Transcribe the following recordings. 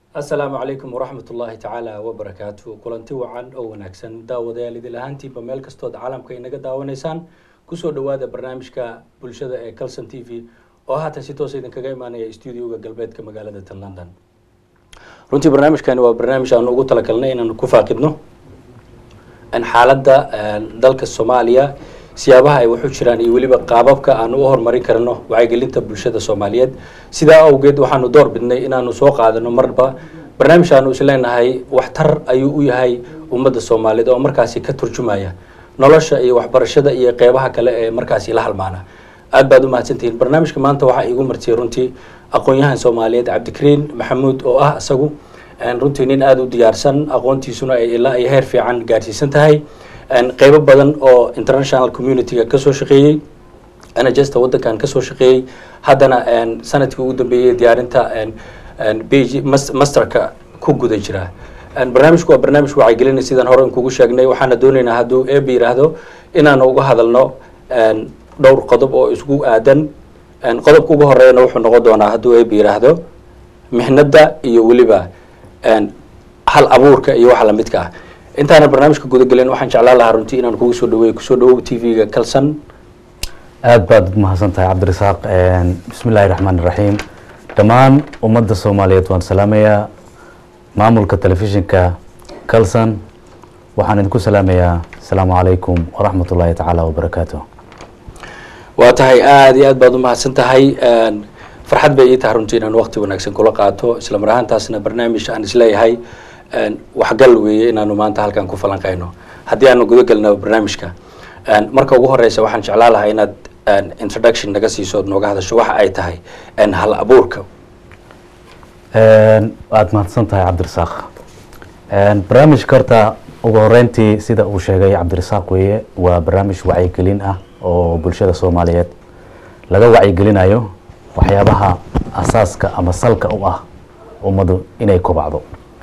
asalaamu calaykum waraxmat ullaahi tacaala wabarakaatu kulanti wacan oo wanaagsan daawadayaal idil ahaantiinba meel kastood caalamka inaga daawanaysaan kusoo dhawaada barnaamijka bulshada ee calson t v oo haatan si toosa idinkaga imaanaya stuudioga galbeedka magaalada tan london runtii barnaamijkani waa barnaamij aanu ugu talagalnay inaanu ku faaqidno xaaladda dalka soomaaliya siyaabaha ay waxu jiraan iyo weliba qaababka aanu u horumarin karno wacyigelinta bulshada soomaaliyeed sidaa awgeed waxaanu door bidnay inaanu soo qaadano marba barnaamij aanu isleenahay waxtar ayuu u yahay ummadda soomaaliyeed oo markaasi ka turjumaya nolosha iyo waxbarashada iyo qeybaha kale ee markaasi la halmaana aad baad u mahadsantihiin barnaamijka maanta waxaa iigu martiyay runtii aqoon-yahan soomaaliyeed cabdikariin maxamuud oo ah isagu runtii nin aada u diyaarsan aqoontiisuna ay ilaa iyo heer fiican gaarsiisan tahay qeybo badan oo international community-ga kasoo shaqeeyey anagesta wadankan kasoo shaqeeyey haddana sanadkii ugu dambeeyey diyaarinta bg masterka ku guda jira barnaamijku waa barnaamij wacyigelina sidaan hore in kugu sheegnay waxaana dooneynaa hadduu eeba yiraahdo inaanu uga hadalno dhowr qodob oo isku aadan qodobka ugu horeeyana wuxuu noqon doonaa hadduu eeba yiraahdo mixnada iyo weliba hal abuurka iyo waxa lamidka ah intaana barnaamijka gudagelin waxaan jeclaan lahaa runtii inaan kugu soo dhaweey kusoo dhawow t v-ga calson aada baad mahadsan tahay cabdirasaaq bismi illaahi raxmaan iraxiim dhammaan ummadda soomaaliyeed waan salaamayaa maamulka telefishinka calson waxaan idinku salaamayaa asalaamu calaykum waraxmat ullaahi tacaala wabarakaatu waa tahay aada iyo aad baad u mahadsan tahay farxad bay ii tahay runtii inaan waqti wanaagsan kula qaato isla mar ahaantaasna barnaamij aan isleeyahay waxgal weeye inaanu maanta halkan ku falanqeyno haddii aanu guda gelna barnaamijka marka ugu horeysa waxaan jeclaan lahaa inaad introduction naga siiso ood nooga hadasho waxa ay tahay hal abuurka aada mahadsan tahay cabdirasaaq barnaamijka horta ugu horeyntii sida uu sheegay cabdirasaaq weeye waa barnaamij wacyigelin ah oo bulshada soomaaliyeed laga wacyigelinayo waxyaabaha asaaska ama salka u ah ummaddu inay kobacdo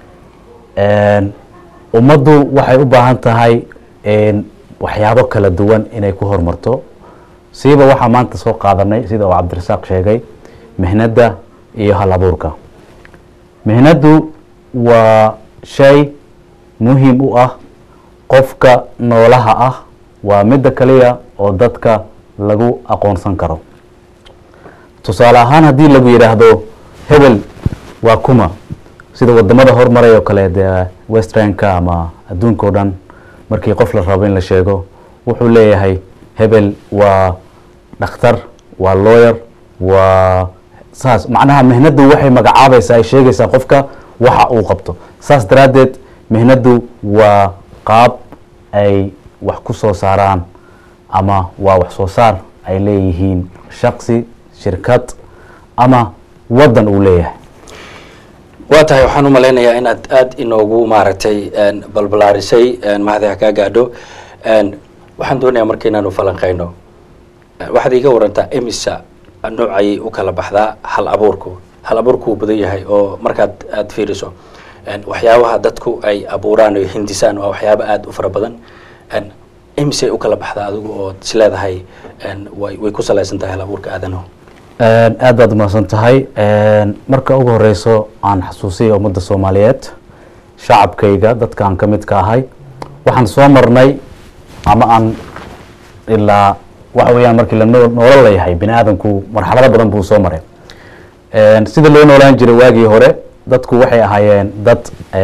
ummaddu waxay u baahan tahay waxyaabo kala duwan inay ku horumarto siiba waxaa maanta soo qaadanay sida uu cabdirasaaq sheegay mihnadda iyo hal abuurka mihnaddu waa shay muhiim u ah qofka noolaha ah waa midda kaliya oo dadka lagu aqoonsan karo tusaale ahaan haddii lagu yidhaahdo hebel waa kuma sida wadamada horumaray oo kale dee westranka ama adduunka o dhan markii qof la rabo in la sheego wuxuu leeyahay hebel waa dhakhtar waa lawyer waa saas macnaha mihnaddu waxay magacaabaysaa ay sheegaysaa qofka waxa uu qabto saas daraaddeed mihnaddu waa qaab ay wax ku soo saaraan ama waa wax soo saar ay leeyihiin shaksi shirkad ama waddan uu leeyahay waa tahay waxaan u malaynayaa inaad aada inoogu maaragtay balbalaarisay mahadaha kaa gaadho waxaan doonayaa marka inaanu falanqeyno waxaad iiga warantaa emisa noocayay u kala baxdaa hal abuurku hal abuurku wuu badan yahay oo markaad aada fiiriso waxyaabaha dadku ay abuuraan o hindisaan waa waxyaaba aada u fara badan emisay u kala baxdaa adigu ood is leedahay way ku salaysan tahay hal abuurka aadanahu aada baad umahadsan tahay marka ugu horeyso aan xasuusiya ummadda soomaaliyeed shacabkayga dadka aan ka midka ahay waxaan soo marnay ama aan ilaa waxa weeyaan markii la noolo layahay bini aadamku marxalado badan buu soo maray sida loo noolaan jiray waagii hore dadku waxay ahaayeen dad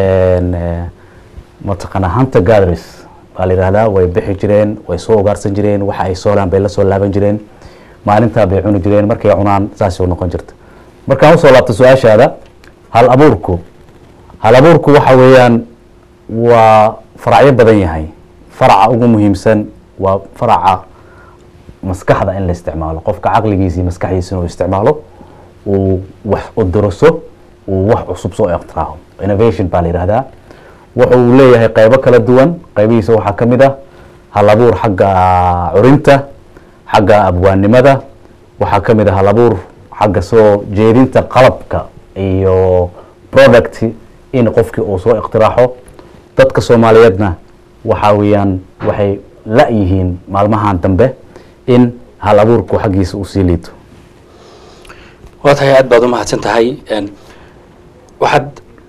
mataqaana hunter gathers baa la yihahdaa way bixi jireen way soo ugaarsan jireen waxa ay soolaan bay la soo laaban jireen maalintaa bay cuni jireen markay cunaan saasuu noqon jirta markaan usoo laabta su-aashaada hal abuurku hal abuurku waxa weeyaan waa faracyo badan yahay faraca ugu muhiimsan waa faraca maskaxda in la isticmaalo qofka caqligiisa iyo maskaxdiisa inuu isticmaalo uu wax uduraso uu wax cusub soo iqtiraaho innovation baa la yihahdaa wuxuu leeyahay qeybo kala duwan qeybihiisa waxaa ka mid ah hal abuur xagga curinta xagga abwaannimada waxaa ka mid ah hal abuur xagga soo jeedinta qalabka iyo product in qofkii uu soo iqtiraaxo dadka soomaaliyeedna waxaa weeyaan waxay la-yihiin maalmahan dambe in hal abuurku xaggiisa uu sii liito waa tahay aad baad u mahadsan tahay waxaad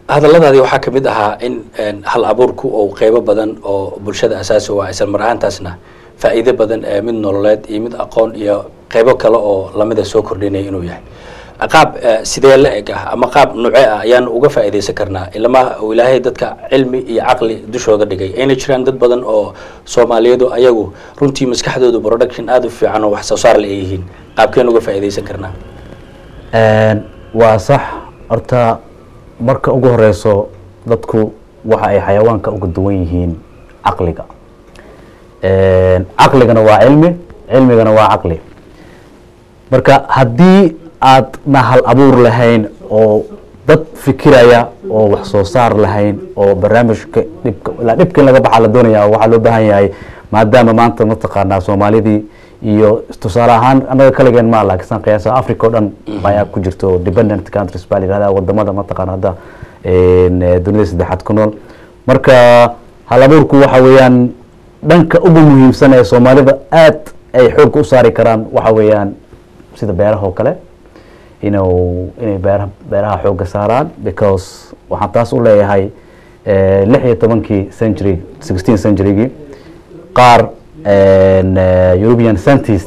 hadalladaadii waxaa ka mid ahaa in hal abuurku oo qeybo badan oo bulshada asaasi u ah isla mar ahaantaasna faa'iido badan ee mid nololeed iyo mid aqoon iyo qeybo kale oo lamida soo kordhinaya inuu yahay qaab sidee la eg ah ama qaab nuuce ah ayaan uga faa'iidaysan karnaa ilama uu ilaahay dadka cilmi iyo caqli dushooda dhigay ayna jiraan dad badan oo soomaaliyeedu ayagu runtii maskaxdoodu production aada u fiican oo wax soo saar le ay yihiin qaabkeen uga faa'iidaysan karnaa waa sax horta marka ugu horeyso dadku waxa ay xayawaanka uga duwan yihiin caqliga caqligana waa cilmi cilmigana waa caqli marka haddii aadna hal abuur lahayn oo dad fikiraya oo wax soo saar lahayn oo barnaamijka dhibka ilaa dhibka in laga baxaa la doonaya waxaa loo baahan yahay maadaama maanta mataqaanaa soomaalidii iyo tusaale ahaan annaga kaligeen ma laakiin san qiyaasa africa o dhan ayaa ku jirto dependent countries baa la yihahda wadamada mataqaana hadda dunida saddexaad ku nool marka hal abuurku waxa weeyaan dhanka ugu muhiimsan ee soomaalida aad ay xoogga u saari karaan waxa weeyaan sida beeraha oo kale inuu inay beera beeraha xoogga saaraan because waxaan taas u leeyahay lix iyo tobankii century sixteen centurygii qaar european scientist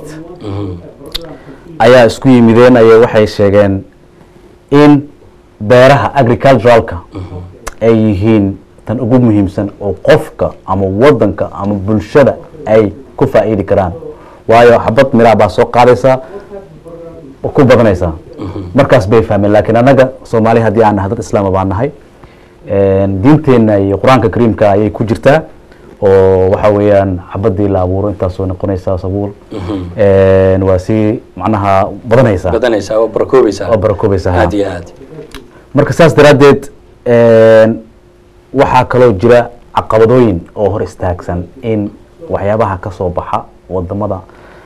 ayaa isku yimideen ay waxay sheegeen in beeraha agriculturalka ay yihiin tan ugu muhiimsan oo qofka ama wadanka ama bulshada ay ku faa'iidi karaan waayo xabad miraa baa soo qaadaysaa ku badanaysaa markaas bay fahmeen laakiin annaga soomaali haddii aan nahay dad islaama baan nahay diinteenna iyo qur-aanka kariimka ayay ku jirtaa oo waxa weeyaan xabadii la abuuro intaasoo noqonaysaa sabuul waa sii macnaha badanaysaa badanaysaa oo barakoobaysaa oo barakoobaysaa aad iyo aad marka saas daraaddeed waxaa kaloo jira caqabadooyin oo hor istaagsan in waxyaabaha ka soo baxa wadamada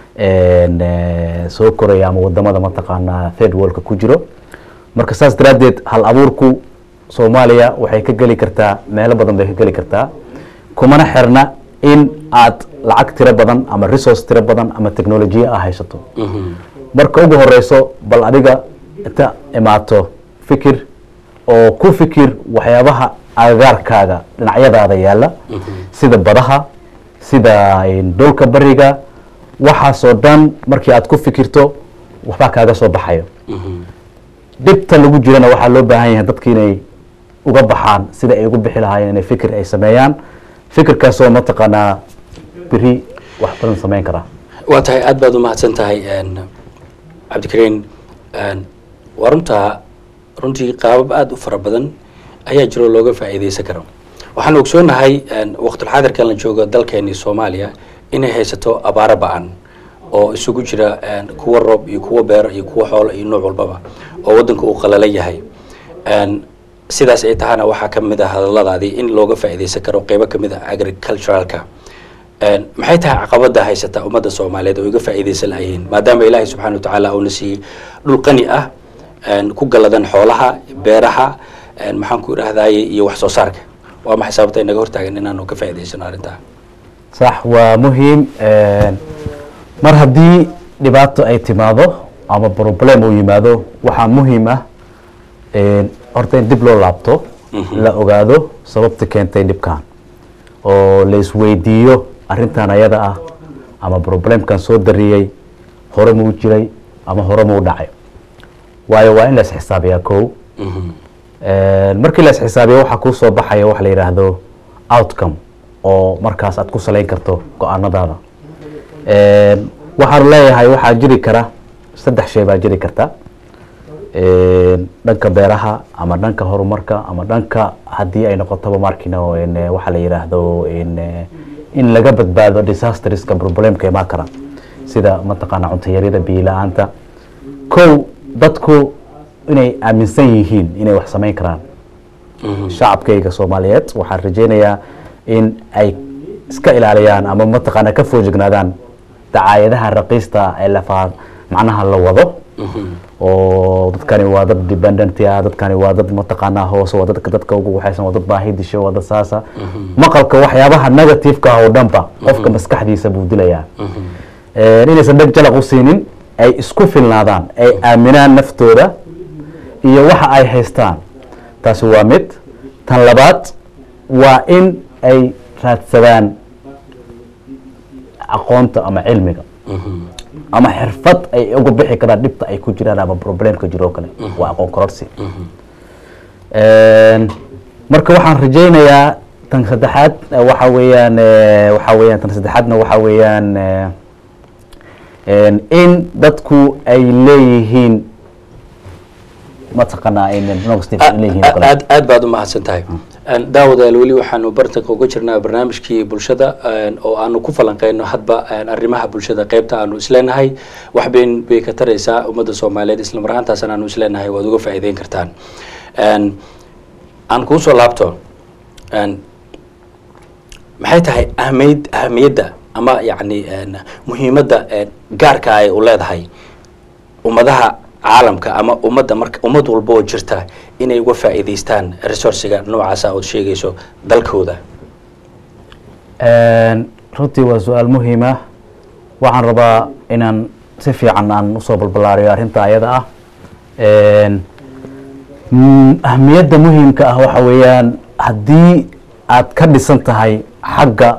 soo koraya ama wadamada mataqaanaa third worldka ku jiro marka saas daraaddeed hal abuurku soomaaliya waxay ka geli kartaa meelo badan bay ka geli kartaa kumana xirna in aad lacag tiro badan ama resource tiro badan ama technolojiya a haysato marka ugu horeyso bal adiga inta imaato fikir oo ku fikir waxyaabaha agagaarkaaga dhinacyadaada yaalla sida badaha sida dhulka bariga waxaasoo dhan markii aad ku fikirto waxbaa kaaga soo baxayo dhibta lagu jirana waxaa loo baahan yahay dadki inay uga baxaan sida ay ugu bixi lahaayeen inay fikir ay sameeyaan fikirkaasoo mataqaanaa beri wax badan sameyn karaa waa tahay aad baad umahadsan tahay cabdikariin waa runtaa runtii qaabab aada u fara badan ayaa jiro looga faa'iideysan karo waxaan ogsoonahay waqtulxaadirkan la joogo dalkeeni soomaaliya inay haysato abaaro ba-an oo isugu jira kuwa roob iyo kuwa beero iyo kuwa xoolo iyo nooc walbaba oo waddanka uu qalala yahay sidaas ay tahana waxaa ka mid ah hadalladaadii in looga faa'iideysan karo qeybo ka mid ah agriculturalka maxay tahay caqabada haysata ummadda soomaaliyeed oo iga faa'iideysan lahayihiin maadaama ilaahay subxana wa tacaala uuna siiyey dhul qani ah ku galladan xoolaha beeraha maxaan ku idhahdaye iyo wax soo saarka waa maxay sababta inaga hortaagan inaanu ka faa'iideysano arrintaa sax waa muhiim mar haddii dhibaato ay timaado ama problem uu yimaado waxaa muhiim ah horta in dib loo laabto la ogaado sababta keentay dhibkan oo la isweydiiyo arrintan ayada ah ama problemkan soo dariyey hore muu jiray ama hore muu dhacay waayo waa in la isxisaabiyaa kow markii la isxisaabiyo waxaa kuu soo baxaya waxa la yidhaahdo outcome oo markaas aad ku salayn karto go-aanadaada waxaan leeyahay waxaa jiri kara saddex shay baa jiri karta dhanka beeraha ama dhanka horumarka ama dhanka haddii ay noqotaba markino waxaa la yidhaahdo in laga badbaado disasterska problemka imaan kara sida mataqaana cuntayarida biila-aanta kow dadku inay aaminsan yihiin inay wax samayn karaan shacabkayga soomaaliyeed waxaan rajeynayaa in ay iska ilaaliyaan ama mataqaana ka foojignaadaan dacaayadaha raqiista ee lafa macnaha la wado oo dadkani waa dad dependent ah dadkani waa dad mataqaanaa hoose waa dadka dadka ugu waxaysan waa dad baahi disho waa dad saasa maqalka waxyaabaha negativeka oo dhanba qofka maskaxdiisa buu dilayaa inaysan dheg jalaq u siinin ay isku filnaadaan ay aaminaan naftooda iyo waxa ay haystaan taasi waa mid tan labaad waa in ay raadsadaan aqoonta ama cilmiga ama xirfad ay uga bixi karaan dhibta ay ku jiraan ama problemka jiro oo kale waa aqoon kororsi marka waxaan rajaynayaa tan saddexaad eh, waxa weeyaan eh, waxa weeyaan tan saddexaadna waxa weeyaan eh, en, in dadku ay leeyihiin mataqaanaa in negative ay leeyihiin oo kale. aad aad baad u mahadsan tahay daawadayaal weli waxaanu bartanka uga jirnaa barnaamijkii bulshada een, oo aanu ku falanqeyno hadba een, arrimaha bulshada qeybta aanu isleenahay wax bayn bay ka taraysaa ummadda soomaaliyeed isla mar ahaantaasna aanu isleenahay waad uga faa'iideyn kartaan Een, aan kuu soo laabto een, maxay tahay ahmiyad ahmiyadda ama yacni een, muhiimadda een, gaarka ay u leedahay ummadaha caalamka ama ummadda marka ummad walba oo jirta inay uga faa'iidaystaan resourciga noocaasa ood sheegayso dalkooda Een, runtii waa su-aal muhiim ah waxaan rabaa inaan si fiican aan usoo balbalaariyo arrinta ayada ah Een, mm, ahmiyadda muhiimka ah waxa weeyaan haddii aad ka dhisan tahay xagga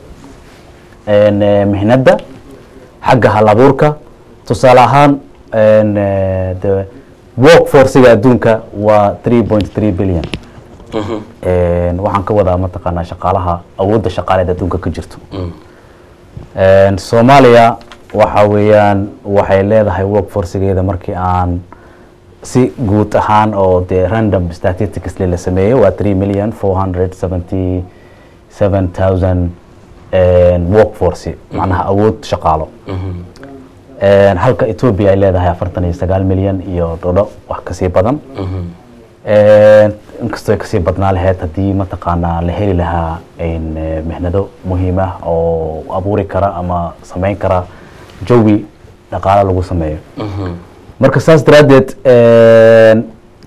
een, eh, mihnadda xagga hal abuurka tusaale ahaan een, eh, de workforciga adduunka waa three point three billion Mhm, Een, waxaan ka wadaa mataqaanaa shaqaalaha awoodda shaqaaleed adduunka ka jirto mm, Een, soomaaliya waxa weeyaan waxay leedahay workforcigeeda markii aan si guud ahaan oo dee random statistics la sameeyey waa three million four hundred seventy seven thousand workforce macnaha awood shaqaalo mhm, Een, halka ethiopia ay leedahay afartan iyo sagaal milyan iyo dhodho wax kasii badan mhm, Een, inkastoo ay kasii badnaa lahayd haddii mataqaanaa la heli lahaa een, eh, mihnado muhiim ah oo abuuri kara ama samayn kara jawi dhaqaale lagu sameeyo mhm, marka saas daraaddeed een,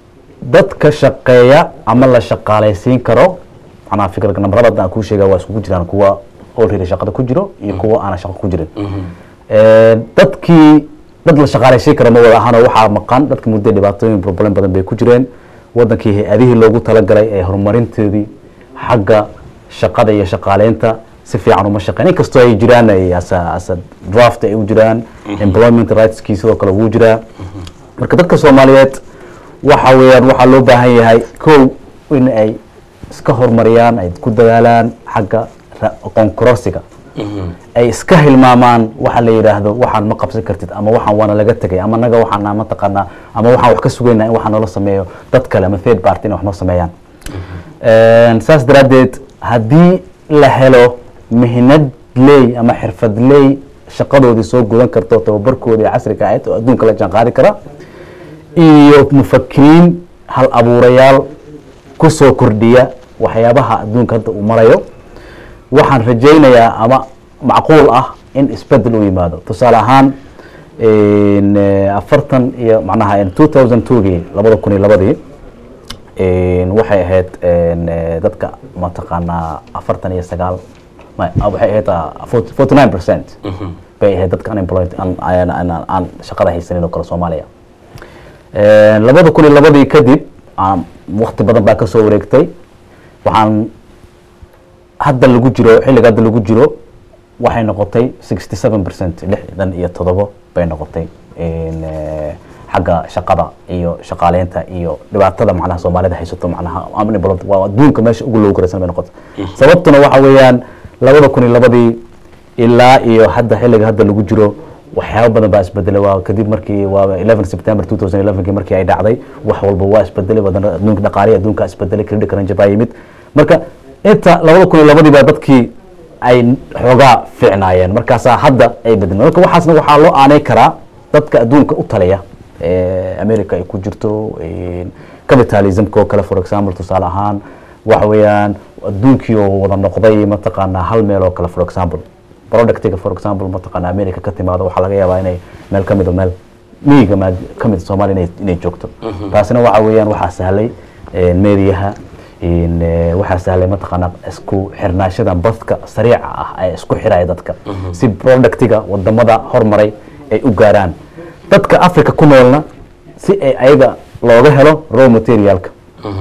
dadka shaqeeya ama la shaqaalaysiin karo macnaha fikirka nambarada aan kuu sheega waa iskugu jiraan kuwa already shaqada ku jiro iyo kuwa aanan shaqo ku jirin mhm, Een, dadkii dad la shaqaalaysiin kara ma wada ahaanoo waxaa maqan dadka muddo dhibaatooyin problem badan bay ku jireen wadankii hay-adihii loogu talagalay ee horumarinteedii xagga shaqada iyo shaqaaleynta si fiican uma shaqeyn inkastoo ay jiraan ay asa asa draft ay u jiraan employment rightskii sidoo kale wuu jiraa marka dadka soomaaliyeed waxa weeyaan waxaa loo baahan yahay kow in ay iska horumariyaan ay ku dadaalaan xagga ra- aqoon kororsiga mhm, ay iska hilmaamaan waxa la yidhaahdo waxaan ma qabsan kartid ama waxaan waana laga tegay ama naga waxaan mataqaanaa ama waxaan wax ka sugaynaa in waxaa noola sameeyo dad kale ama third party in wax noo sameeyaan Een, saas daraaddeed haddii la helo mihnad ley ama xirfad ley shaqadoodii soo gudan karto tababarkoodii casriga ahayd oo adduunka la jaanqaadi kara iyo mufakiriin hal abuurayaal ku soo kordhiya waxyaabaha adduunka hadda uu marayo waxaan rajaynayaa ama macquul ah in isbedel u yimaado tusaale ahaan in, eh, afartan iyo macnaha two thousand twogii labada kun iyo labadii in, waxay ahayd in, eh, dadka mataqaanaa afartan iyo sagaal ma- ah, waxay ahayd forty nine percent mhm, bay ahayd dadka unemployed aan- aan aan- aan shaqada haysanin oo kale soomaaliya Een, labada kun iyo labadii kadib aan waqti badan baa kasoo wareegtay waxaan hadda lagu jiro xilliga hadda lagu jiro waxay noqotay sixty seven percent lixdan iyo todobo bay noqotay in, eh, xagga shaqada iyo shaqaaleynta iyo dhibaatada macnaha soomaalida haysato macnaha unemployed waa adduunka meesha ugu loogu garaysan bay noqotay sababtuna waxa weeyaan labada kun iyo labadii ilaa iyo hadda xilliga hadda lagu jiro waxyaabo badan baa isbedelay waa kadib markii waa 11 September 2011 markii ay dhacday wax walba waa isbedelay badan adduunka dhaqaalihi adduunka isbedelay credit crunch baa yimid marka inta labada kun iyo labadii baa dadkii ay xoogaa fiicnaayeen markaasaa hadda ay bedeleen marka waxaasna waxaa loo aanay karaa dadka adduunka u taliya ee America ay ku jirto een, capitalismka oo kale for example tusaale ahaan waxa weeyaan adduunkii oo wada noqday mataqaanaa hal meel oo kale for example productiga for example mataqaanaa america ka timaado waxaa laga yaabaa inay meel ka mido meel miyiga ma ka mid soomaaliya inay, inay joogto taasina waxa weeyaan waxaa sahlay een, meediyaha in, eh, waxaa sahlay mataqaanaa isku xirnaashada badka sariica ah ee isku xiraya dadka si productiga wadamada hormaray ay u gaaraan dadka africa ku noolna si ay ayaga looga helo raw materialka mhm,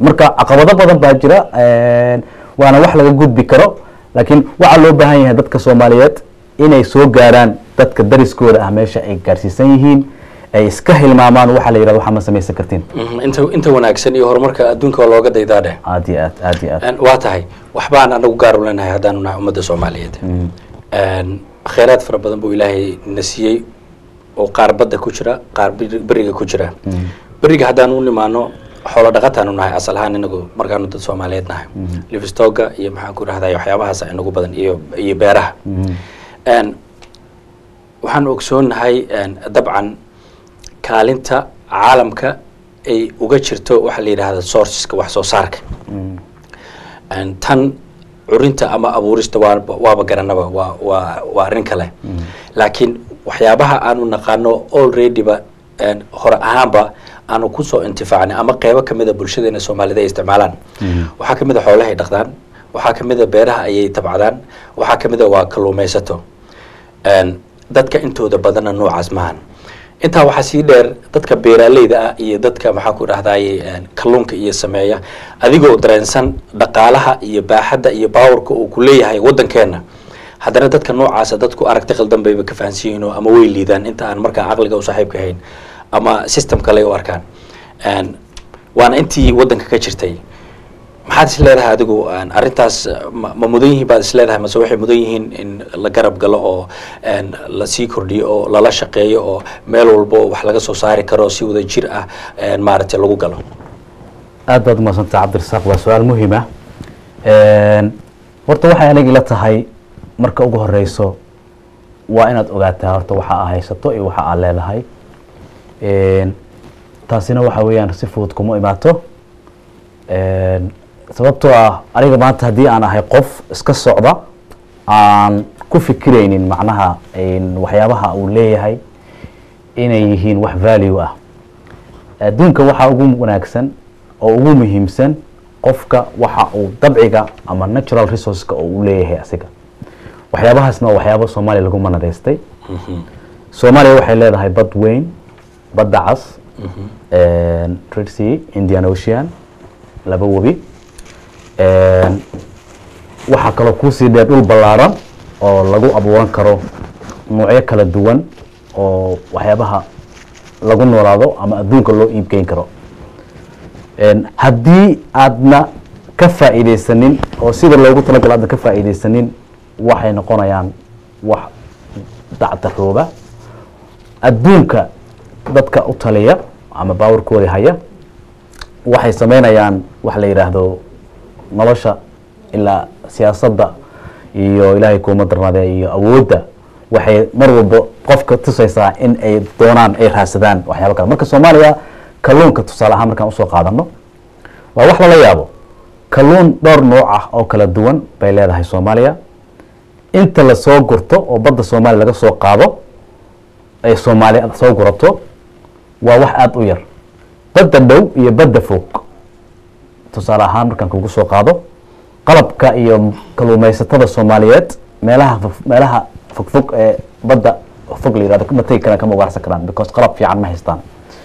marka caqabado badan baa jira waana wax laga gudbi karo laakiin waxaa loo baahan yahay dadka soomaaliyeed inay soo gaaraan dadka dariskooda ah meesha ay gaarsiisan yihiin ay iska hilmaamaan waxaa la yidhahdo waxaa ma samaysan kartiin Mhm, inta inta wanaagsan iyo horumarka adduunka oo looga daydaa dheh aad iyo aad aad iyo aad Een, waa tahay waxbaan anagu gaar u leenahay haddaanu nahay ummadda soomaaliyeed Een, khayraad fara badan buu ilaahay na siiyey oo qaar badda ku jira qaar bir- beriga ku jira beriga haddaanu u nimaano xoolo dhaqataanu nahay asal ahaan inagu markaanu dad soomaaliyeed nahay livestoga iyo maxaan ku rahday waxyaabahaas inagu badan iyo iyo beeraha Een, waxaan ogsoonahay een, dabcan kaalinta caalamka ay uga jirto waxaa la yidhahda sourceska wax soo saarka Een, tan curinta ama abuurista waa waaba garanaba waa waa waa arrin kale laakiin waxyaabaha aanu naqaano alreadyba een, hore ahaanba aanu kusoo intifaacnay ama qeybo kamid a bulshadeena soomaalida ay isticmaalaan waxaa kamid a xoolahay dhaqdaan waxaa kamid a beeraha ayay tabcadaan waxaa kamid a waa kalluumaysato Een, dadka intooda badanna noocaas maahan intaa waxaa sii dheer dadka beeraaleyda ah iyo dadka maxaa ku dhahdaye kalluunka iyo sameeya adigoo dareensan dhaqaalaha iyo baaxadda iyo baawarka uu ku leeyahay waddankeena haddana dadka noocaasa dadku aragti qaldan bayba ka fahansan yihiin oo ama way liidaan inta aan markaa caqliga u saaxiibka ahayn ama system kale u arkaan Een, waana intii waddanka ka jirtay maxaad is leedahay adigu een, arrintaas ma ma mudan yihiin baad is leedahay mase waxay mudan yihiin in la garab galo oo een, la sii kordhiyo oo lala shaqeeyo oo meel walbo wax laga soo saari karo si wada jir ah een, maaragtay lagu galo aad baad umadsantah cabdirasaaq waa su-aal muhiim ah horta waxay aniga ila tahay marka ugu horeyso waa inaad ogaataa horta waxa aa haysato iyo waxa aad leedahay Een, taasina waxa weeyaan si fudud kuma imaato Een, sababtoo ah aniga maanta haddii aan ahay qof iska socda aan ku fikiraynin macnaha een, waxyaabaha uu leeyahay inay yihiin wax value ah adduunka waxaa ugu wanaagsan oo ugu muhiimsan qofka waxa uu dabciga ama natural resourceska oo uu leeyahay asiga waxyaabahaasna waa waxyaabo soomaaliya lagu manadaystay soomaaliya waxay leedahay bad weyn badda cas een, red sea indian ocean laba webi een, waxaa kaloo kuusii dheer dhul ballaaran oo lagu abuuran karo noocyo kala duwan oo waxyaabaha lagu noolaado ama adduunka loo iibgeyn karo Een, haddii aadna ka faa'iidaysanin oo sida loogu talagalo aadna ka faa'iidaysanin waxay noqonayaan wax dacdarooba adduunka dadka u taliya ama baawarkooda haya waxay sameynayaan wax la yidhaahdo nolosha ilaa siyaasadda iyo ilaahay kuuma darnaadee iyo awoodda waxay mar walba qofka tusaysaa in ay doonaan ay raadsadaan waxyaaba kale marka soomaaliya kalluunka tusaale ahaan markaan usoo qaadano waa wax lala yaabo kalluun dhowr nooc ah oo kala duwan bay leedahay soomaaliya inta lasoo gurto oo badda soomaaliya laga soo qaado ay soomaaliya soo gurato waa wax aada u yar badda dhow iyo badda fog tusaale ahaan markaan kugu soo qaado qalabka iyo kalluumaysatada soomaaliyeed meelaha fog- meelaha fogfog ee badda fog la yihahdo ma tegi karaan kama ugaarsan karaan because qalab fiican ma haystaan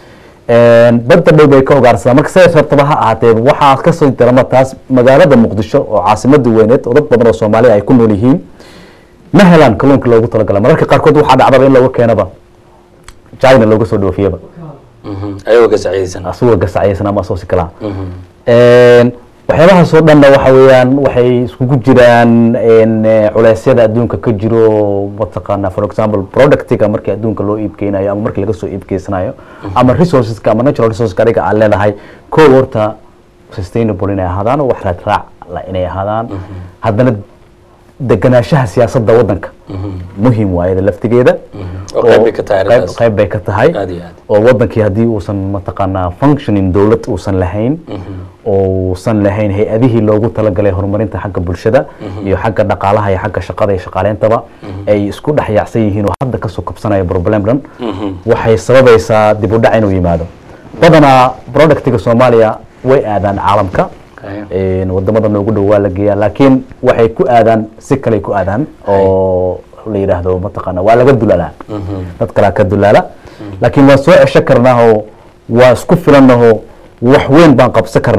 Een, badda dhow bay ka ugaarsadaan marka sidaas hortaba ha ahaatee waxaa kasoo darama taas magaalada muqdisho oo caasimada weyneed oo dad badan oo soomaaliya ay ku nool yihiin ma helaan kalluunka loogu talagala mararka qaarkood waxaa dhacdaba in laga keenaba china looga soo dhoofiyaba Mhm, ayagoo ka saciidaysan asagoo gasacaysan ama asoo si kalaa Mhm. Een, waxyaabahaas oo dhanna waxa weeyaan waxay iskugu jiraan een, eh, culeysyada adduunka ka jiro mataqaana for example productiga markii adduunka loo iibgeynayo ama markii laga soo iibgeysanayo ama resourceska ama natural resourceska adiga aad leedahay kow horta sustainable inay ahaadaan oo wax raad raac la inay ahaadaan haddana deganaanshaha siyaasadda waddanka muhiim waayada laftigeeda oo qayb bay ka tahay qayb- arrintaas. qayb bay ka tahay Aad iyo aad. oo wadankii haddii uusan mataqaanaa functioning dowlad uusan lahayn oo uusan lahayn hay-adihii loogu talagalay horumarinta xagga bulshada iyo xagga dhaqaalaha iyo xagga shaqada iyo shaqaaleyntaba ay isku dhex yaacsan yihiin oo hadda kasoo kabsanaya problem dhan waxay sababaysaa dib u dhac inuu yimaado badanaa productiga soomaaliya way aadaan caalamka Okay. Een, wadamada noogu dhow waa la geeyaa laakiin waxay ku aadaan si kaley ku aadaan oo la yidhaahdo mataqaana waa laga dulaalaa dad kalaa ka dulaala laakiin waan soo cesho karnaahoo waa isku filannahoo wax weyn baan qabsan karnaa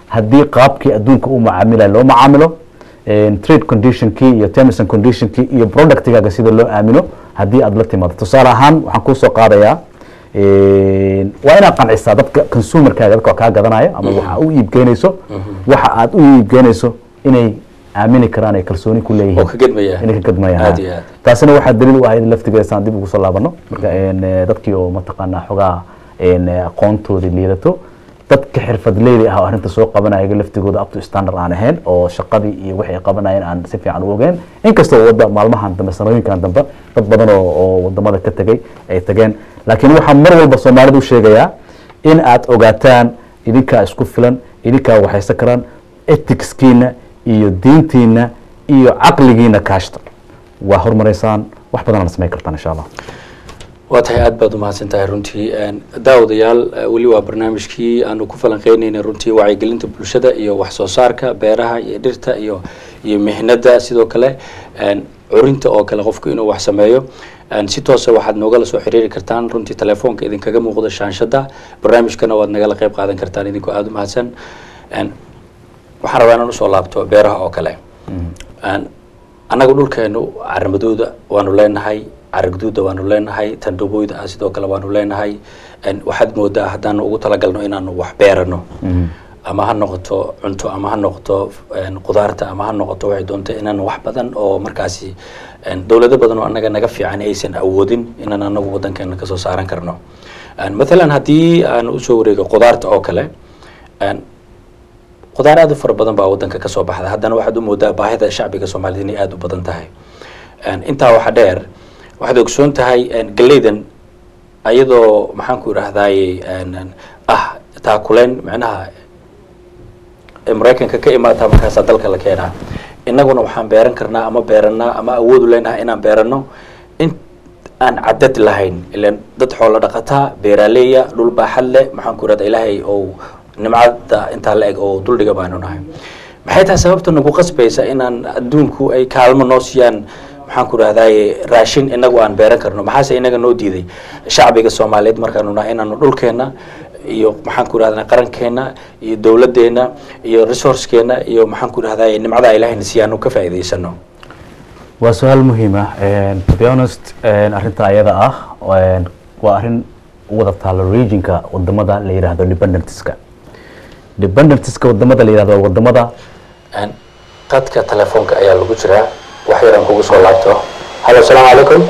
haddii qaabkii adduunka u macaamilaya loo macaamilo trade conditionkii iyo terms and conditionkii iyo productigaaga sida loo aamino haddii aad la timaado tusaale ahaan waxaan kusoo qaadayaa waa inaad qancisaa dadka consumerkaaga dadka kaa gadanayo ama waxa u iibgeynayso waxa aad u iibgeynayso inay aamini karaan ay kalsooni ku leeyihiin oo ka gedmaya inay ka gadmayaan aad iyo aad taasina waxaa daliil u ahayd laftigeeda saan dib ugu soo laabano marka dadkii oo mataqaanaa xogaa aqoontoodii liidato dadka xirfadleyda ah oo arrinta soo qabanaya laftigooda up to standard aan ahayn oo shaqadii iyo waxay qabanayeen aan si fiican u ogeen inkastoo wadda maalmahan dambe sanooyinkan dambe dad badan oo oo wadamada ka tegay ay tageen laakiin waxaa mar walba soomaalida u sheegayaa in aad ogaataan idinkaa isku filan idinkaa waxaysan karaan ethicskiina iyo diintiina iyo caqligiina kaashta waa hormaraysaan wax badan aad samayn kartaan insha allah waa tahay aad baad umahadsan tahay runtii daawadayaal weli waa barnaamijkii aanu ku falanqeyneynay runtii wacyigelinta bulshada iyo wax soo saarka beeraha iyo dhirta iyo iyo mihnada sidoo kale curinta oo kale qofku inuu wax sameeyo si toosa waxaad noogala soo xiriiri kartaan runtii telefoonka idinkaga muuqda shaanshada barnaamijkana waad nagala qeyb qaadan kartaan idinkoo aada umahadsan waxaan rabaa inaan usoo laabto beeraha oo kale annaga dhulkeenu caramadooda waanu leenahay caragduuda waanu leenahay tandhobooyda ah sidoo kale waanu leenahay waxaad moodaa haddaanu ugu talagalno inaanu wax beerano ama ha noqoto cunto ama ha noqoto qudaarta ama ha noqoto waxay doonta inaanu wax badan oo markaasi dowlado badan oo annaga naga fiican aysan awoodin inaan anagu wadankeena kasoo saaran karno mathalan haddii aan usoo wareego qudaarta oo kale qudaar aad u fara badan baa wadanka kasoo baxda haddana waxaad u moodaa baahida shacbiga soomaaliyed inay aada u badan tahay intaa waxa dheer waxaad ogsoon tahay galeydan ayadoo maxaan ku idhaahdaye ah taakuleen macnaha maraykanka ka imaataa markaasaa dalka la keenaa innaguna waxaan beeran karnaa ama beeranaa ama awoodu leenahay inaan beerano in aan cadad lahayn ilan dad xoolo dhaqataa beeraaleeya dhul baaxad leh maxaan ku idhahda ilaahay oo nimcada intaa la eg oo duldhiga baanu nahay maxay tahay sababta nagu qasbaysa inaan adduunku ay kaalmo noo siiyaan maxaan ku idhahdaye raashin inagu aan beeran karno maxaase inaga noo diiday shacbiga soomaaliyeed markaanu nahay inaanu dhulkeena iyo maxaan ku idhahdaa qarankeena iyo dowladeena iyo resourcekeena iyo maxaan ku idhahdaye nimcada ilahayna siiyaanu ka faa'iidaysano waa su-aal muhiim ah to be honest arrinta ayada ah waa arrin u wada taalo regionka wadamada la yidhaahdo dependentiska dependentiska wadamada la yidhahdo wadamada qadka telefoonka ayaa lagu jiraa wax yaraan kugu soo laabto halo asalaamu calaykum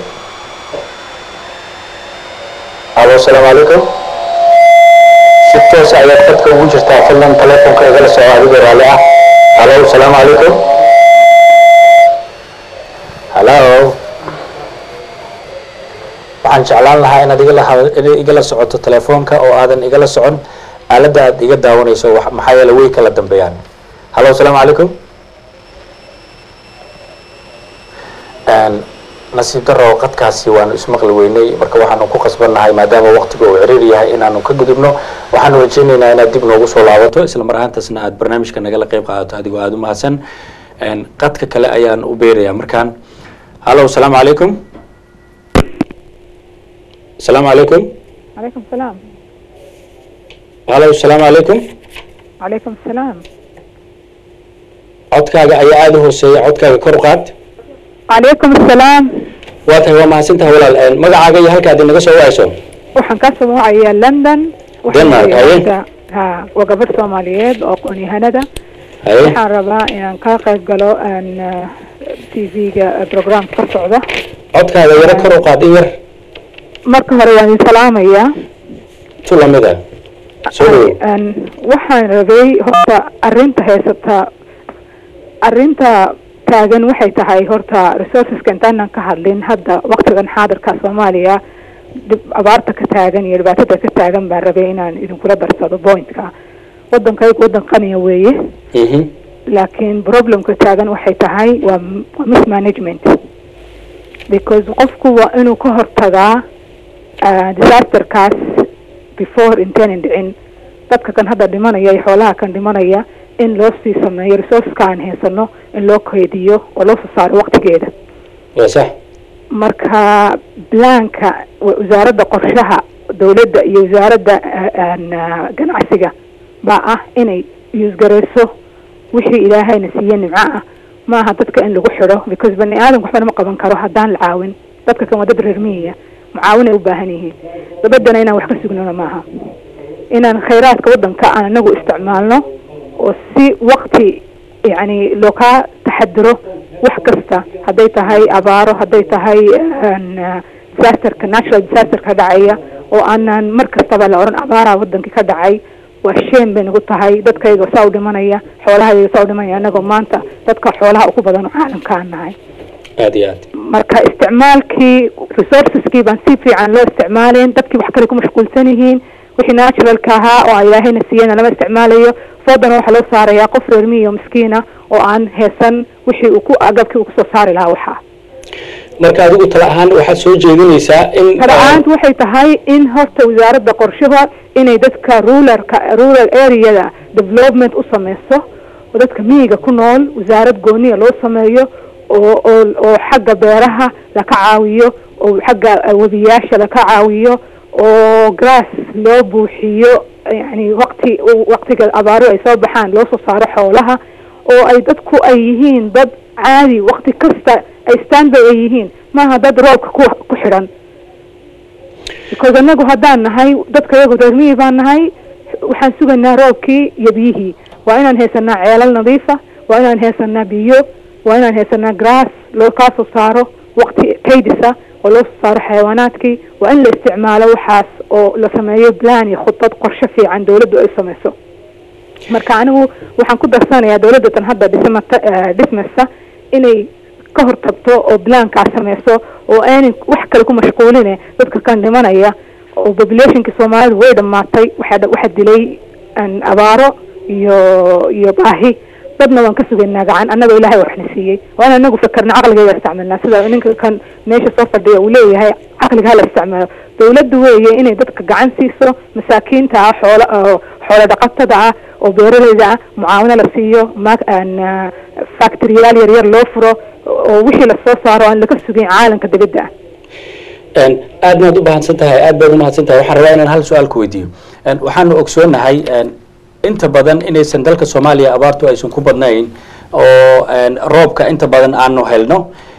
halo asalaamu calaykum si toosa ayaad qadka ugu jirtaa fadlan telefoonka igala soco adigoo raalli ah halo asalaamu calaykum halo waxaan jeclaan lahaa inaad igala igala socoto telefoonka oo aadan igala socon aaladda aad iga daawanayso maxaa yeele way kala dambeeyaan halo asalaamu calaykum nasiib daro qadkaasi waanu ismaqli weynay marka waxaanu ku khasbannahay maadaama waqtiga uu ciriir yahay inaanu ka gudubno waxaanu rajaynaynaa inaad dib noogu soo laabato isla mar ahaantaasna aad barnaamijka nagala qeyb qaadato adigoo aada u mahadsan qadka kale ayaan u beerayaa markaan halo asalaamu calaykum asalaamu calaykum عليكم السلام halo asalaamu calaykum عليكم السلام codkaaga ayaa aada u hooseeya codkaaga kor u qaad عليكم السلام waa tahay waa mahadsantahay walaal magacaaga iyo halka aad inaga soo wacayso waxaan ka sumuucayaa london waxaan Denmark, leeyahay haye. hadda- ha waa gabadh soomaaliyeed oo aqoon-yahanada haye waxaan rabaa inaan ka qayb galo aan t v-ga program ka socda codkaaga yaro kor u qaad in yar marka hore waan idin salaamayaa tu lamida soo dhawow Een, waxaan rabay horta arinta haysata arinta taagan waxay tahay horta resourceska intaanan ka hadlin hadda waktigan xaadirka soomaaliya dhib abaarta ka taagan iyo dhibaatada ka taagan baan rabay inaan idinkula darsado pointka wadankaygu wadan qaniya weeye Mhm. laakiin problemka taagan waxay tahay waa m- waa mismanagement because qofku waa inuu ka hortagaa ah, disasterkaas before intaynan dhicin dadka kan hadda dhimanaya iyo xoolaha kan dhimanaya in loo sii sameeyo resourceska aan haysano in loo keydiyo oo loo soo saaro waqtigeeda waa sax marka blanka wa- wasaaradda qorshaha dowladda iyo wasaaradda ah, aan, ah, ganacsiga baa ah inay yuusgarayso wixii ilaahayna siiye nimco ah maaha dadka in lagu xidho because bani aadamka waxba nama qaban karo haddaan la caawin dadka kan waa dad reer miyiya mucaawinay u baahan yihiin dabaddana inaan wax ka sugnona maaha inaan khayraadka waddanka aan anagu isticmaalno oo si wakti yacni loo kaa taxadiro wax kasta hadday tahay abaaro hadday tahay disasterka natural disasterka dhacaya oo aanan mar kastaba la odhan abaaraa wadankii ka dhacay waa sheen bay nagu tahay dadkayga saa u dhimanaya xoolahayga saa u dhimanaya anagoo maanta dadka xoolaha ugu badan oo caalamka aan nahay aad iyo aad marka isticmaalkii resourceskii baan si fiican loo isticmaalayn dadkii wax kale ku mashquulsan yihiin wixii naturalka ahaa oo ilaahayna siiyena lama isticmaalayo foodana waxaa loo saarayaa qof reer miyo miskiina oo aan heesan wixii uu ku agabkii uu kusoo saari lahaa waxaa marka adigu tala ahaan waxaad soo jeedinaysaa in tala-aantu waxay tahay in horta wasaaradda qorshaha inay dadka rularka rural areada development u sameyso oo dadka miyiga ku nool wasaarad gooniya loo sameeyo oo oo oo xagga beeraha laka caawiyo oo xagga webiyaasha laka caawiyo oo grass loo buuxiyo yani waqti waqtiga abaaro ay soo baxaan loo soo saaro xoolaha oo ay dadku ay yihiin dad caadi waqti kasta ay standby ay yihiin maaha dad roobka ku ku xidhan because anagu haddaan nahay dadka iyagu reer miyi baan nahay waxaan sugaynaa roobkii iyo biyihii waa inaan haysanaa ceelal nadiifa waa inaan haysanaa biyo waa inaan haysanaa grass loo kaa soo saaro waqti kaydisa oo loo soo saaro xayawaanaadkii waa in la isticmaalo waxaas oo la sameeyo plan iyo khudbad qorshe fiican dawladdu ay sameyso marka anigu waxaan ku darsanayaa dawladda tan hadda dhismata dhismaysa inay ka hortagto oo blankaa sameyso oo aanay wax kale ku mashquuline dadka kan dhimanaya oo populationkii soomaalidu way dhamaatay waxaa waxaa dilay abaaro iyo iyo baahi dadna waan ka sugaynaa gacan annaga ilahay waxna siiyey waa in anagu fakerna caqligayga isticmaalnaa sida ninka kan meesha soo fadhiya uu leeyahay caqliga hala isticmaalo dawladdu weeye inay dadka gacan siiso masaakiinta ah xoola xoolo dhaqatada ah oo beeraleyda ah mucaawino la siiyo ma factoriyaal yar yar loo furo oo wixii lasoo saaro aan laga sugayn caalamka dibadda ah aad baad u mahadsan tahay aad baad umahadsan tahay waxaan rabaa inaan hal su-aal ku weydiiyo waxaanu ogsoonahay inta badan inaysan dalka soomaaliya abaartu aysan ku badnayn oo roobka inta badan aanu helno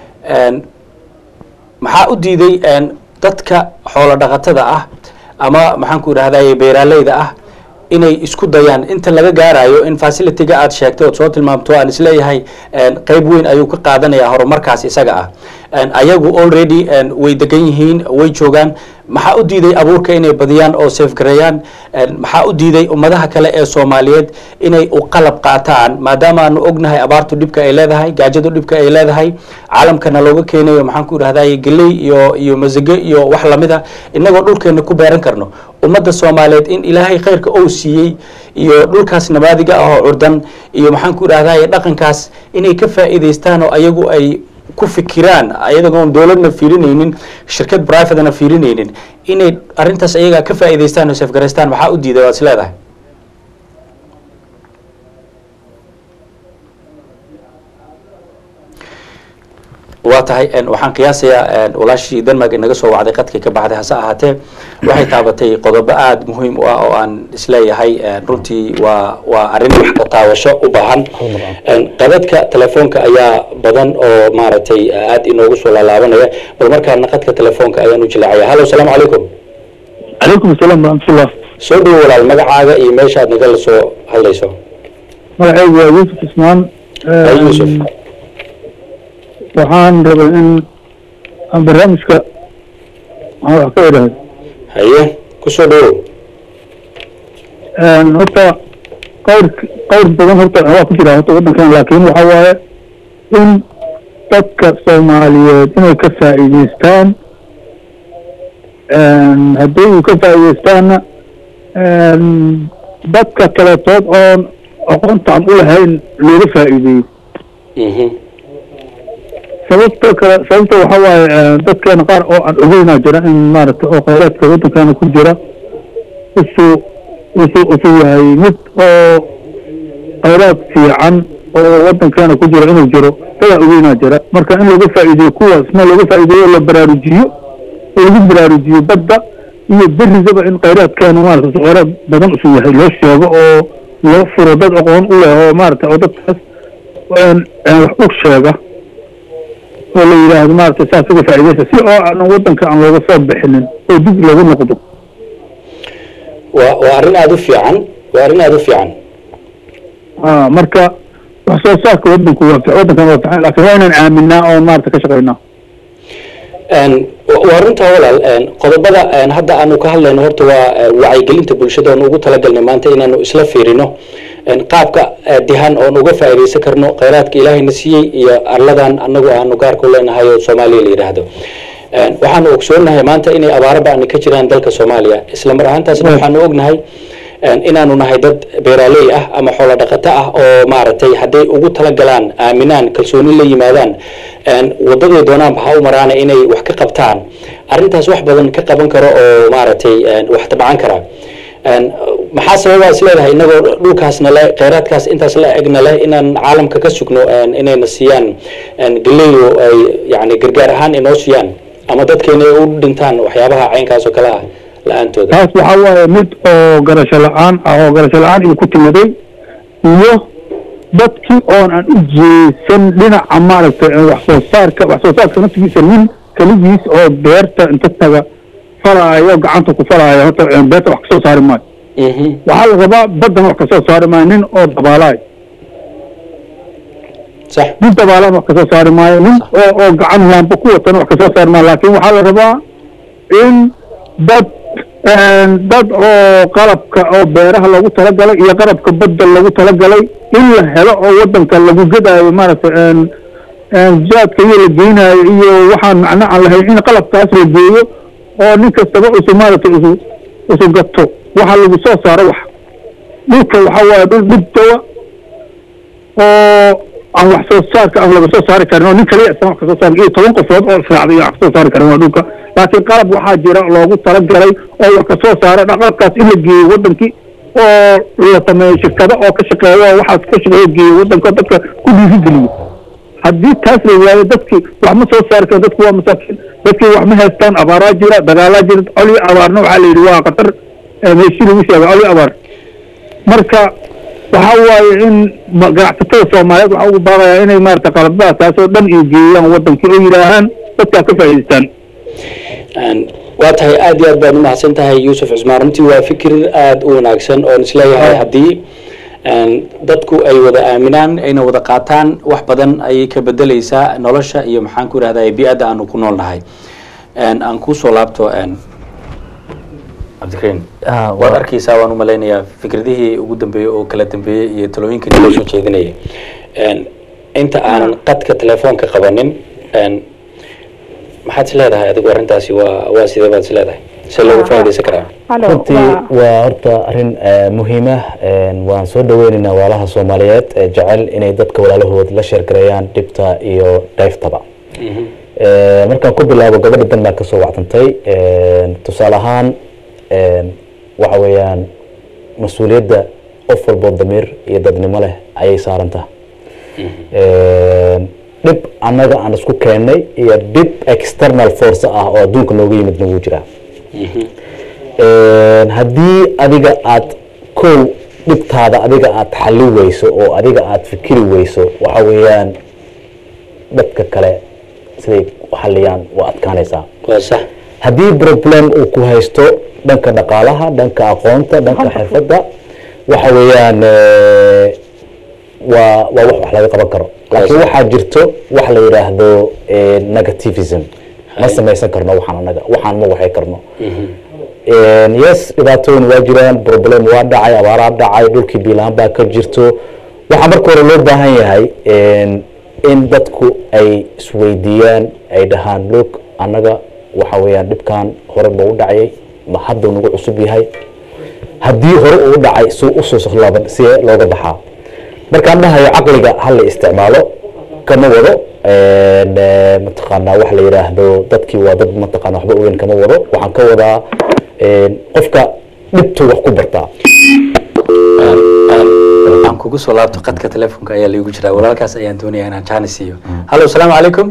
maxaa u diiday dadka xoolo dhaqatada ah ama maxaan ku idhahday beeraaleyda ah inay isku dayaan inta laga gaarayo in facilityga aad sheegtay ood soo tilmaamto aan isleeyahay qeyb weyn ayuu ka qaadanaya horumarkaas isaga ah ayagu already way degan yihiin way joogaan maxaa u diiday abuurka inay badiyaan oo safgareeyaan maxaa u diiday ummadaha kale ee soomaaliyeed inay u qalab qaataan maadaama aanu ognahay abaartu dhibka ay leedahay gaajadu dhibka ay leedahay caalamkana looga keenayo maxaan ku idhahday geley iyo iyo masage iyo wax lamida inagoo dhulkeena ku beeran karno ummadda soomaaliyeed in ilaahay khayrka ou siiyey iyo dhulkaas nabaadiga ah oo curdan iyo maxaan ku idhahday dhaqankaas inay ka faa'iidaystaan oo ayagu ay ku fikiraan ayadagoon dowladna fiirinaynin shirkad privatena fiirinaynin inay arrintaas ayagaa ka faa'iidaystaan oo safgaraystaan maxaa u diiday waad is leedahay waa tahay waxaan qiyaasayaa walaashii denmark inaga soo wacday qadkii ka baxday hase ahaatee waxay taabatay qodobo aada muhiim u ah oo aan isleeyahay runtii waa waa arrin wax ka taawasho u baahan qadadka telefoonka ayaa badan oo maaragtay aada inoogu soo laalaabanaya bal markaana qadka telefoonka ayaan u jilaacaya hallo asalaamu calaykum calaykum asalaam waraxmatullah soo dhawo walaal magacaaga iyo meesha aad nagala soo hadlayso magacaygu waa yuusuf ismaan yuusuf waxaan rabay in aan barnaamijka aan wax ka idhaahdo haye kusoo dhawow horta qawr qawr badan horta waa ku jira horta waddankan laakiin waxa waaye in dadka soomaaliyeed inay ka faa'iidaystaan haddii uu ka faa'iidaystaanna dadka kaletood oon aqoonta aan u lahayn looga faa'iideeyo sababta kale sababta waxa waaye dadkeena qaar oo aan ogeynaa jira in maaragtay oo khayraadka waddankeena ku jira usuu usuu usuu yahay mid oo khayraad fiican oo waddankeena ku jira inuu jiro dadaa ogeynaa jira marka in laga faa'iideeyo kuwaasna laga faa'iideeyo la baraarujiyo oo lagu baraarujiyo badda iyo berigaba in khayraadkeena maaragtay khayraad badan usuu yahay loo sheego oo loo furo dad aqoon u leh oo maarata oo dadkaas wax u sheega oo la yidhaahdo maarata saas uga faa'iidaysa si oo aan waddanka aan looga soo bixinin oo dib loogu noqdo waa waa arrin aada u fiican waa arrin aada u fiican ah marka wax soo saarka waddanku waa fi- waddankan waa fiican laakiin waa inaan aaminaa oo maarata ka shaqaynaa Een, wa- waa runta walaal een, qodobada een, hadda aanu ka hadlayno horta waa eh, wacyigelinta bulshada oon ugu talagalnay maanta inaanu isla fiirino een, qaabka eh, dihan oon uga faa'iidaysan karno khayraadka ilaahayna siiyey iyo arladan anagu aanu gaarku leenahay oo soomaaliya la yidhaahdo Een, waxaanu ogsoonahay maanta inay abaaro ba'ani ka jiraan dalka soomaaliya isla mar ahaantaasna waxaanu ognahay een, inaanu nahay dad beeraaley ah ama xoolo dhaqato ah oo maaragtay hadday ugu talagalaan aaminaan kalsooni la yimaadaan een, wadaday doonaanba ha u maraana inay wax ka qabtaan arrintaas wax badan ka qaban karo oo maaragtay een, wax tabcan kara Een, maxaa sababaa is leedahay inagoo dhulkaasna le kheyraadkaas intaas la egna leh inaan caalamka ka sugno een, inayna siiyaan een, galeeyo ay yani gargaar ahaan inoo siiyaan ama dadkeena ay u dhintaan waxyaabaha caynkaas oo kale ah la-aantooda taas waxaa waaye mid oo garasho la-aan ah oo garasho la-aan iyo ku timiday iyo dadkii oon aan u jeesan dhinaca maaragtay ee wax soo saarka wax soo saarka naftigiisa nin keligiis oo beerta inta taga falaayo gacanta ku falaayo horta ee beerta wax kasoo saari maayo Mhm. waxaa la rabaa baddan wax kasoo saari maayo nin oo dabaalaay sax nin dabaalaan wax kasoo saari maayo nin oo oo gacan laamba ku watana wax kasoo saari maayo laakiin waxaa la rabaa in dad dad oo qalabka oo beeraha loogu talagalay iyo qalabka badda loogu talagalay in la helo oo wadanka lagu gadaayo maaragtay jaadka iyo la geynayo iyo waxaan macno aan lahayn in qalabkaas la geeyo oo nin kastaba isu maaragtay isu isu gato waxa lagu soo saaro wax dhulka waxaa waaye dhul dhibtawa oo aan wax soo saarka aan laga soo saari karin oo nin kaliya isaan wax kasoo saari iyo toban qofood oo israacday iyo wax kasoo saari karin waa dhulka laakiin qalab waxaa jira loogu talagalay oo wax kasoo saara qalabkaas in la geeyo wadankii oo la sameeyo shirkado oo ka shaqeeyo oo waxaas ka shaqeeyo geeyo wadanka oo dadka ku dhiirigeliyo haddii taas la waayo dadkii wax ma soo saari karo dadku waa masaakiin dadkii wax ma haystaan abaaraa jira dagaalaa jira coli abaarna waxaa la yidhi waa khatar meeshii lagu sheega coli abaar marka waxa waaye in ganacsatada soomaaliyeed waxaa ugu baaqayaa inay maarata qalabadaas taas oo dhan iyo geeyaan wadankii oo yidhaahaan dadkaa ka faa'iidaystaan waa tahay aad iyo aad baad umahadsan tahay yuusuf cismaan runtii waa fikir aada u wanaagsan oon isleeyahay haddii dadku ay wada aaminaan ayna wada qaataan wax badan ayay ka bedeleysaa nolosha iyo maxaan ku irahdaa bi-adda aanu ku nool nahay aan kusoo laabto cabdikariin Ah, waad waa- arkeysaa waan umalaynayaa fikradihii ugu dambeeyey oo kala dambeeyey iyo talooyinkii naloo soo jeedinayay inta aanan qadka telefoonka qabanin maxaad is leedahay adigu arrintaasi waa waa sidee baad is leedahay se loogu faaidaysan karaa Hello, runtii waa- waa horta arrin eh, muhiim ah een, waan soo dhaweynaynaa walaalaha soomaaliyeed ee jecel inay dadka walaalahood la sheergareeyaan dhibta iyo dhayftaba Eh, markaan ku bilaabo gabadha dan baan kasoo wacdantay een, tusaale ahaan een, waxa weeyaan mas-uuliyadda qof walboo damiir iyo dadnimo leh ayay saarantaha dhib annaga aan isku keennay iyo dhib external force ah oo adduunka nooga yimidna wuu jiraa Een, haddii adiga aad kow dhibtaada adiga aad xali weyso oo adiga aad fikiri weyso waxa weeyaan dadka kale siday u xaliyaan waa adkaanaysaa waa sax haddii problem uu ku haysto dhanka dhaqaalaha dhanka aqoonta dhanka xirfadda waxa weeyaan eh, waa waa wax wax laga qaban karo laakiin Yes. waxaa jirto wax la yidhaahdo eh, negativism ma samaysan karno waxaan anaga waxaan ma waxay karno Een, yes dhibaatooyin waa jiraan problem waa dhacay abaaraa dhacay dhulkii biilaan baa ka jirto waxaa marka hore loo baahan yahay een, in dadku ay isweydiiyaan ay dhahaan loog annaga waxa weeyaan dhibkan hore ma u dhacayay ma hadduu nagu cusub yahay haddii hore uu u dhacay suu usoo sohlaaban see looga baxaa markaan dhahayo caqliga ha la isticmaalo kama wado een, eh, mataqaanaa wax la yidhaahdo dadkii waa dad mataqaana waxba ogeyn kama wado waxaan ka wadaa een, qofka dhibtu wax ku bartaa aan kugu soo laabto qadka telefoonka ayaa laigu jiraa walaalkaas ayaan doonayaa inaan jaani siiyo hallo asalaamu calaykum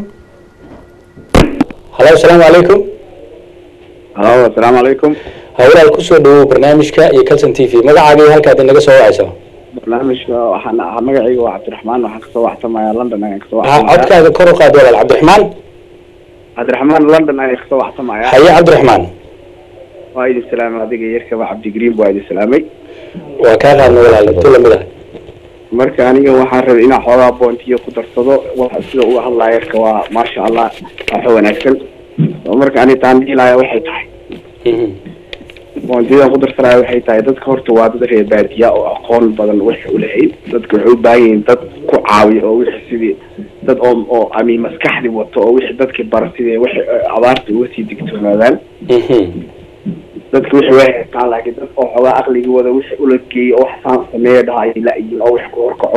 hallo asalaamu calaykum halo asalaamu calaykum ha walaal kusoo dhawow barnaamijka iyo calson t v magacaaga iyo halkaad inaga soo wacayso barnaamijka waxaan ahaa magacayga waa cabdiraxmaan waxaan kasoo waxsamayaa london ayaan kasoo ha waxsamayaa codkaaga kor u qaad walaal cabdiraxmaan cabdiraxmaan london ayaan kasoo waxsamayaa haye cabdiraxmaan waa idin salaamay adiga yarkaba cabdigriin waa idin salaamay waa kaa qaadna walaal intu lamid ah marka aniga waxaan rabay inaan xoogaa boontiyo ku darsado waxa sida uga hadlaya yarka waa maasha allah waxa wanaagsan oo marka ani taan dhiilaya waxay tahay Mhm. boontiyadan ku darsanaya waxay tahay dadka horta waa dad reer baadiya oo aqoon badan waxay ulehayn dadka waxay u baahan yihiin dad ku caawiya oo wixii sidii dad oo oo ami maskaxdi wato oo wixii dadki bara sidii waxay abaarta uga sii digtoonaadaan Mhm. dadka wixii way haystaan laakiin dad oo xoogaa aqligii wada wixii ula geeyay oo wax saan sameeya dhaha ay la-yiin oo wax ku horkaco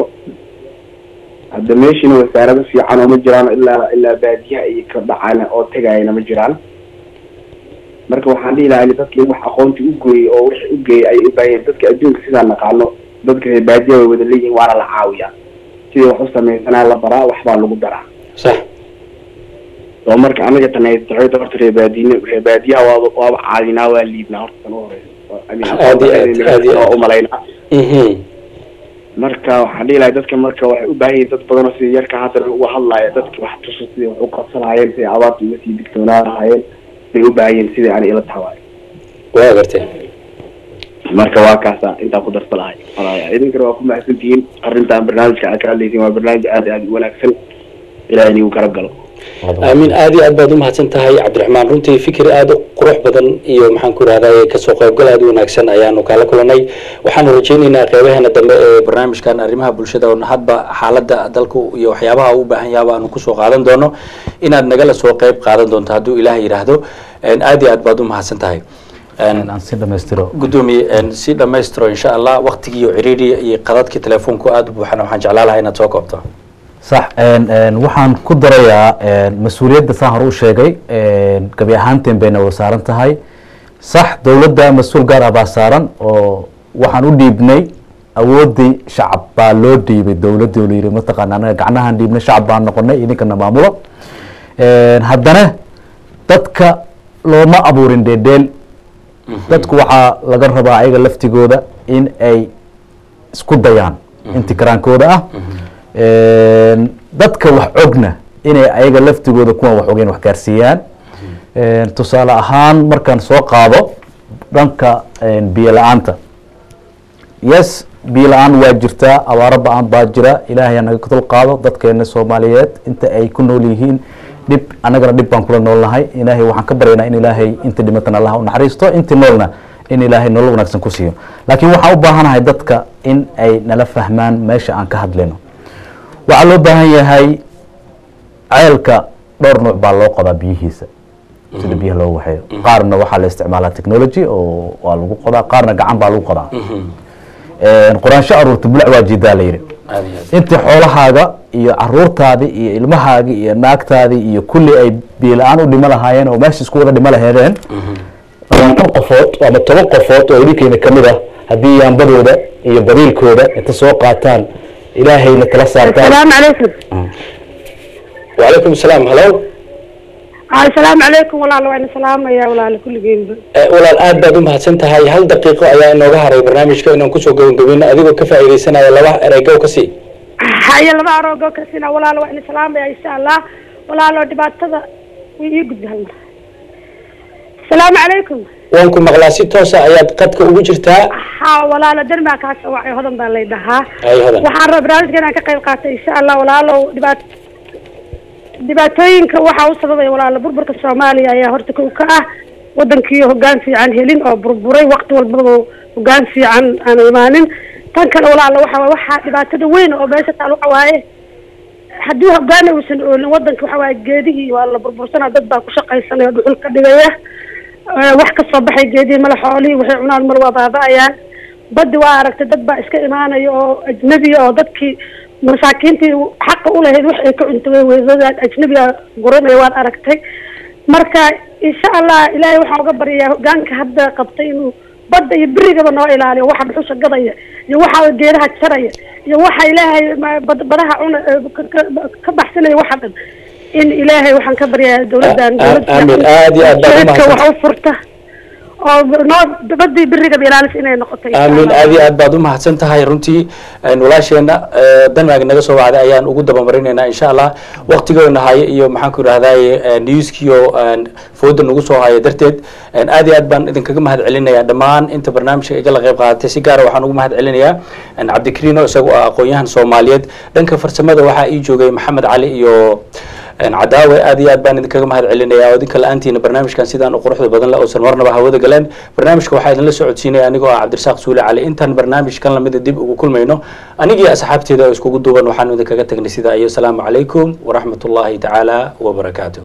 hadda meeshiina wasaarado fiican oo ma jiraan ilaa ilaa baadiyaha iyo ka dhacaan oo tegayana ma jiraan marka waxaan dhihi lahaa in dadka in wax aqoontii u gooyey oo wixii u geeyay ay u baahiyeen dadka adduunka sidaa naqaano dadka reer baadiyaha way wada leeyihiin waana la caawiyaa sidii wax u samaysanaa la baraa waxbaa lagu daraa sax oo marka anaga tanaytaxoyta horta reebaadiine reebaadiyaha waaba waaba caadinaa waa liibnaa horta tan u horeysa Aad iyo aad, aad iyo aad. oo umalaynaa Mhm. marka waxaan dhihi lahay dadka marka waxay u baahan yihiin dad badan oo sidii yarka hadda uga hadlaya dadka wax tuso sidii wax u qabsan lahaayeen sidii abaarta uga sii digtoonaa lahaayeen bay u baahan yihiin sidii ani ila tahay waa gartee marka waa kaasa intaa ku darsa lahay walaalayaal idinkana waa ku mahadsantihiin arrintan barnaamijka aad ka hadlaysiin waa barnaamij aad iyo aad u wanaagsan ilahay inigu kala galo aamin aad iyo aad baad umahadsan tahay cabdiraxmaan runtii fikir aada u qurux badan iyo maxaan ku rahday kasoo qaybgal aada u wanaagsan ayaanu kala kulanay waxaanu rajaynaynaa qeybaheena dambe ee barnaamijkan arrimaha bulshada oo hadba xaaladda dalku iyo waxyaabaha uu u baahan yaha aanu kusoo qaadan doono inaad nagala soo qeyb qaadan doonto hadduu ilaah yidhaahdo aad iyo aad baad umahadsan tahay aan si dhamaystiro gudoomiye si dhamaystiro insha allah waktigiiyo ciriiriya iyo qadadkii telefoonku aada u buuxana waxaan jeclaan lahaa inaad soo koobto sax waxaan ku darayaa mas-uuliyadda saan hore u sheegay gabi ahaanteen bayna wada saaran tahay sax dowladda mas-uul gaar ah baa saaran oo waxaan u dhiibnay awooddii shacab baa loo dhiibay dowladdii oo layidhi mataqaana anaga gacnahaan dhiibnay shacab baan noqonay idinkana maamulo haddana dadka looma abuurin dheedheel dadku waxaa laga rabaa ayaga laftigooda in ay isku dayaan intikaraankooda ah dadka wax ogna inay ayaga laftigooda kuwan wax ogeen wax gaarsiiyaan tusaale ahaan markaan soo qaado dhanka biyo la-aanta yes biyo la-aan waa jirtaa abaaro ba-aan baa jira ilaahay naga dul qaado dadkeena soomaaliyeed inta ay ku nool yihiin dhib annagana dhib baan kula nool nahay ilaahay waxaan ka baryaynaa in ilaahay inta dhimatan allah u naxariisto intii noolna in ilaahay nolol wanaagsan ku siiyo laakiin waxaan u baahanahay dadka in ay nala fahmaan meesha aan ka hadlayno waxaa loo baahan yahay ceelka dhowr nuuc baa loo qodaa biyihiisa sida biyaha loo waxeeyo qaarna waxaa la isticmaalaa technology oo waa lagu qodaa qaarna gacan baa lagu qodaa qoraansho aruurta bulac waa jidaa la yidhi aad iyo aad intii xoolahaaga iyo caruurtaadii iyo ilmahaagii iyo naagtaadii iyo kulli ay biyo la-aan u dhimo lahaayeen oo meesha isku wada dhimo laheedeen labaatan qofood ama toban qofood oo idinkeena kamid ah haddii yaambadooda iyo bariilkooda inta soo qaataan ilaahayna kala saartaan السلام عليكم وعليكم السلام هلو السلام عليكم والله وين سلام يا والله كل جيم walaal aad baad u mahadsan tahay hal daqiiqo ayaa inooga haray barnaamijka inaan kusoo gabagabeyno adigoo ka faa'iidaysanaya laba ereygow ka sii هيا لما أروجو كسينا والله وين سلام يا إن شاء الله والله لو دبعت هذا ويجد هلا السلام عليكم waan ku maqlaa si toosa ayaad qadka ugu jirtaa ها والله لا درما كاس وعي هذا بالله دها ay hodan waxaan rabaa barnaamijka inaan ka qayb qaatay insha allah walaalow dhibaat dhibaatooyinka waxaa u sababaya walaalo burburka soomaaliya ayaa horta kow ka ah wadankii hoggaan fiican helin oo burburay waqti walbaba hoggaan fiican aan imaanin tan kale walaalo waxa waye waxaa dhibaatada weyn oo meesha taal waxa waaye haddii hoggaan uusan oolin wadanka waxa waaye geedihii waa la burbursanaa dad baa ku shaqaysanaya oo dhuxul ka dhigaya Eh, wax ka soo baxay geedihii mala xoolihii waxay cunaan mal waa baaba'ayaan baddi waa aragtay dad baa iska imaanaya oo ajnabiya oo dadkii masaakiintii xaqa ulahayd wax ay ka cuntay weydadaan ajnabiga guranaya waad aragtay marka insha allah ilaahay waxaan uga baryayaa hogaanka hadda qabtay inuu badda iyo berigaba noo ilaaliyo waxa dhuxusha gadaya iyo waxa geedaha jaraya iyo waxa ilaahay ma- bad- badaha cuna eh, ka- ka- ka baxsanaya waxa dhan in ilaahay waxaan ka baryayaa dowladdan A- a- aamin. Aad iyo aad baad u dowladda mahadsan wax u furta oo noo badii beriga ilaalis inay noqoto insha aamin Allah. aad iyo aad baad umahadsan tahay runtii een, walaasheena eh, denmark naga soo wacday ayaan ugu dabamarinaynaa insha allah waqtigoona haya iyo maxaan ku idhahdaye newskiyo een, fooda nagu soo haya darteed een, aad iyo aad baan idinkaga mahad celinayaa dhammaan inta barnaamijka igala qayb qaadatay si gaara waxaan ugu mahad celinayaa een, cabdikariin oo isaga ah aqoon-yahan soomaaliyeed dhanka farsamada waxaa ii joogay maxamed cali iyo een, cadaawe aad iyo aad baan idinkaga mahad celinaya oo idinka la-aantiina barnaamijkan sidaan u quruxda badan le uusan marnaba hawada galeen barnaamijka waxaa idinla socodsiinaya anigoo ah cabdirasaaq suule cali intaan barnaamijkan lamida dib ugu kulmayno anigii asxaabteeda oo iskugu duuban waxaanu idinkaga tagnay sidaa iyo asalaamu calaykum waraxmat ullaahi tacaala wabarakaatu